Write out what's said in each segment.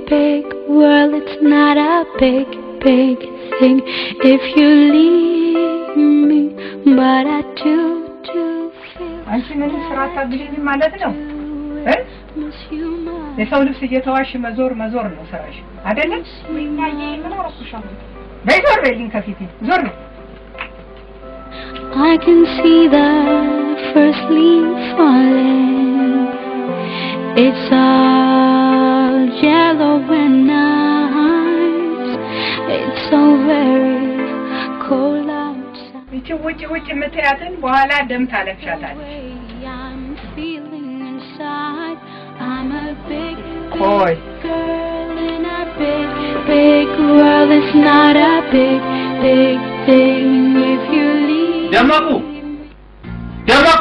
big world, it's not a big, big thing if you leave me. But I do, do feel አንቺ ምንም ስራ አታግዢኝም ማለት ነው እ? miss you much. የሰው ልብስ እየተዋሽ መዞር መዞር ነው ስራሽ አይደለም? እማዬ ምን አረኩሻለሁ? በይ ዞር በይልኝ ከፊቴ ዞር በይ። I can see the first leaf falling. It's all yellow and nice. It's so very cold outside. ይቺ ውጭ ውጭ የምትያትን በኋላ ደም ታለብሻታል። way I'm feeling inside. I'm a big, Boy. big girl in a big, big world. It's not a big, big thing if you leave. ደመቁ ደመቁ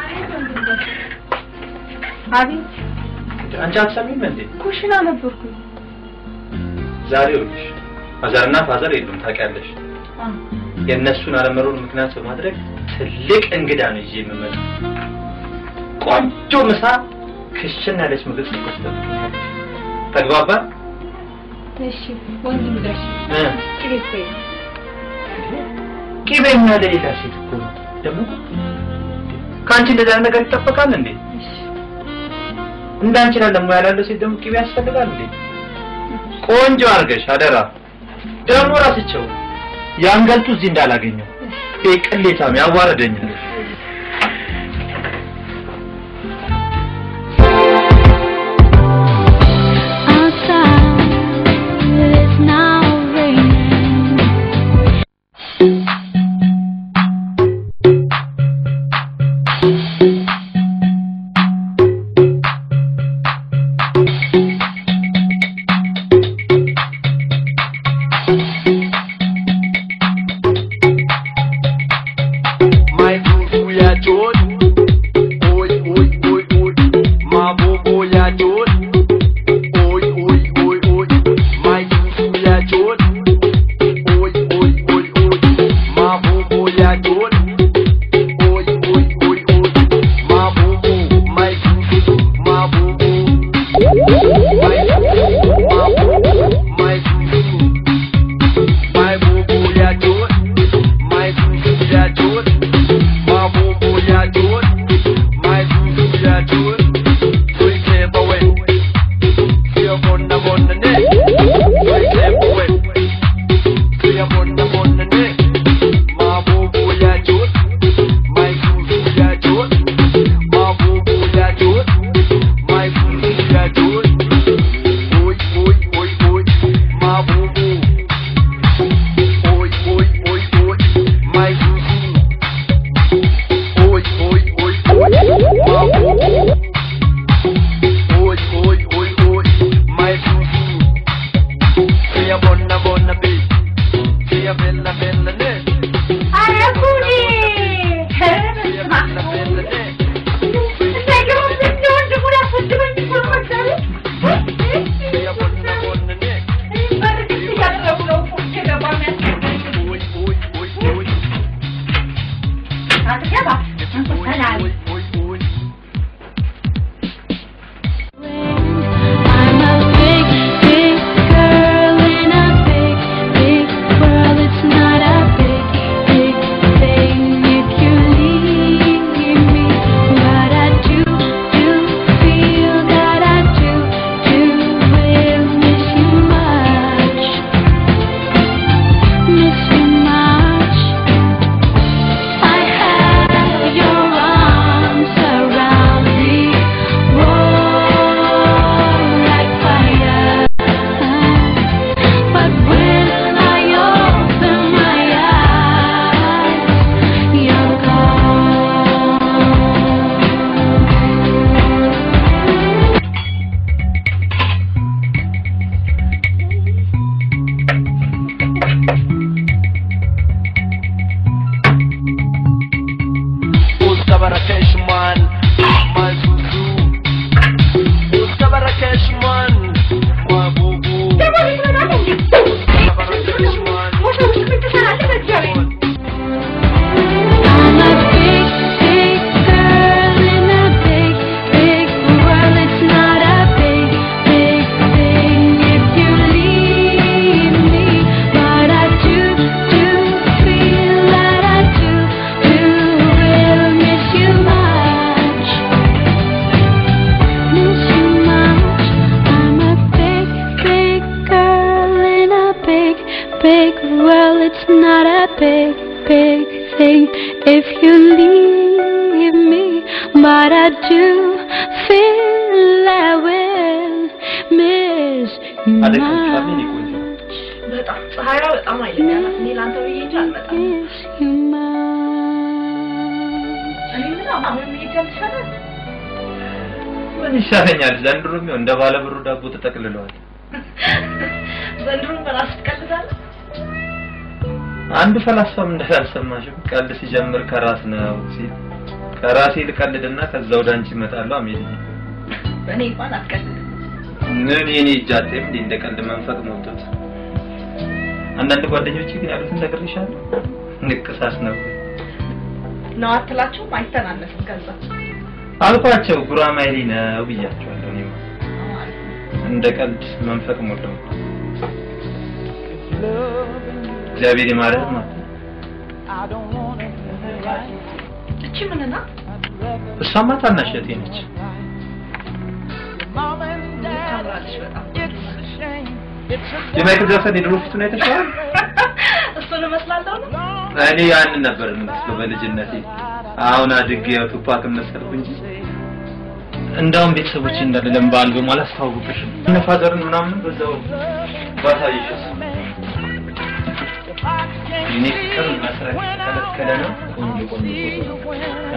አቤት አንቺ አትሰሚም እንዴ? ኩሽና ነበርኩኝ። ዛሬ ይኸውልሽ ማዘርና ፋዘር የሉም ታውቂያለሽ። የእነሱን አለመኖር ምክንያት በማድረግ ትልቅ እንግዳ ነው ይዤ የምመጣው። ቆንጆ ምሳ ክሽን ያለች ምግብ ስትወስድ ተግባባን? እሺ ወንድም ጋሽ እ ቅቤ እኮ የለም። ቂቤማ ለሌላ ሴት እኮ ነው ደግሞ ከአንቺ እንደዛ አይነት ነገር ይጠበቃል እንዴ? እሺ እንዳንቺ ላለ ሙያ ላለው ሴት ደግሞ ቂቤ ያስፈልጋል እንዴ? ቆንጆ አድርገሽ አደራ። ደግሞ ራስቸው ያንገልጡ እዚህ እንዳላገኘው ይሄ ቅሌታም ያዋረደኛል። Outside, it's now raining. My boo ya chốt Ôi ôi ôi ôi Mà bố bố ya chốt Ôi ôi ôi ôi My boo ya chốt Ôi ôi ôi ôi Mà bố bố ya chốt Ôi ôi ôi ôi Mà bố bố My boo Mà bố bố My boo Mà bố bố My boo My boo boo ya chốt My boo ya chốt My boo boo ya chốt My boo boo ya chốt Tôi kẹp vào quên Phía bồn nà bồn nà nè Tôi kẹp vào quên Phía bồn nà bồn nà nè My boo boo ya chốt My boo boo ya chốt My boo boo ya chốt My boo boo ya chốt Ôi big, big thing if you leave me. But I do feel I will miss you አደከምሻል የኔ ቆንጆ? much. በጣም ፀሐይዋ በጣም ኃይለኛ ናት። እኔ ለአንተ ብዬ እንጂ አልመጣም። Miss you much. እኔ ምን አሁን መሄድ አልቻለም። ምን ይሻለኛል? ዘንድሮ የሚሆን እንደ ባለ ብሩ ዳቦ ተጠቅልለዋል። ዘንድሮ በራስ ትቀልዳለህ። አንዱ ፈላስፋም እንዳላልሰማሽም ቀልድ ሲጀምር ከራስ ነው ሲል ከራሴ ልቀልድና ከዛ ወደ አንቺ እመጣለሁ አሜሪካ በእኔ እንኳን አትቀልድም። ምን የኔ እጅ አጤም እንዴ እንደ ቀልድ መንፈቅ ሞልቶት አንዳንድ ጓደኞች ግን ያሉት እንደግርሻለሁ ንቅሳት ነው ነው አትላቸውም? አይተናነስም ከዛ አልኳቸው ጉራማይሌ ነው ብያቸዋለሁ እኔማ እንደ ቀልድ መንፈቅ ሞልተው እግዚአብሔር ይማረህ ማለት ነው እቺ ምን ናት? እሷማ ታናሽ እህቴ ነች ታምራለች በጣም የማይክል ጃክሰን የድሮ ፊቱን አይተሽዋል እሱን እመስላለሁ ነው። እኔ ያንን ነበር የምመስለው በልጅነቴ አሁን አድጌ ያው ቱፓክ መሰልኩ እንጂ እንዳውም ቤተሰቦች እንዳለ ለምን በአልበሙ አላስተዋወቅሽም እነ ፋዘርን ምናምን በዛው ባሳይሽስ የኔ ፍቅር መስረት ከለከለ ነው ቆንጆ ቆንጆ ፎቶ ነው